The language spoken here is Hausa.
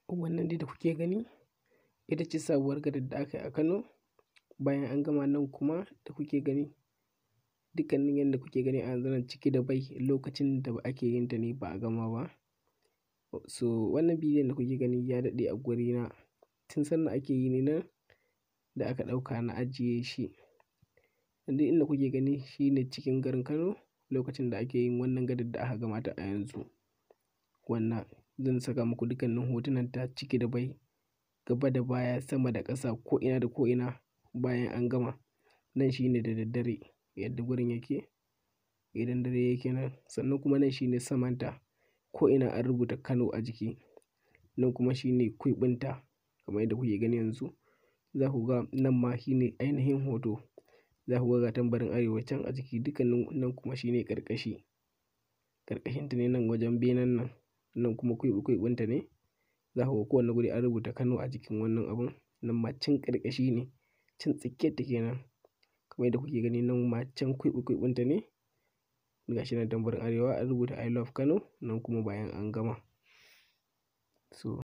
wannan dai da kuke gani ita ce sabuwar gadar da aka yi a Kano bayan an gama nan kuma da kuke gani dukkanin yadda kuke gani a yanzu nan ciki da bai lokacin da ake yin ta ne ba a gama ba so wannan bidiyon da kuke gani ya daɗe a gurina tun sannan ake yi ne nan da aka ɗauka na ajiye shi duk inda kuke gani shine cikin garin Kano lokacin da ake yin wannan gadar da aka gama ta a yanzu wannan zan saka muku dukkanin hotunan ta ciki da bai gaba da baya sama da ƙasa ko ina da ko ina bayan an gama nan shine da daddare yadda gurin yake idan dare yake nan sannan kuma nan shine samanta ko ina an rubuta Kano a jiki nan kuma shine kwiɓinta kamar yadda kuke gani yanzu za ku ga nan ma shine ainihin hoto za ku ga ga tambarin arewa can a jiki dukkanin nan kuma shine ƙarƙashi ƙarƙashinta ne nan wajen benen nan nan kuma kwiɓi kwiɓinta ne za ku ga kowane guri an rubuta Kano a jikin wannan abun nan ma can ƙarƙashi ne can tsakiyar ta kenan kamar yadda kuke gani nan ma can kwiɓi kwiɓinta ne ga shi nan tambarin arewa an rubuta I love Kano nan kuma bayan an gama so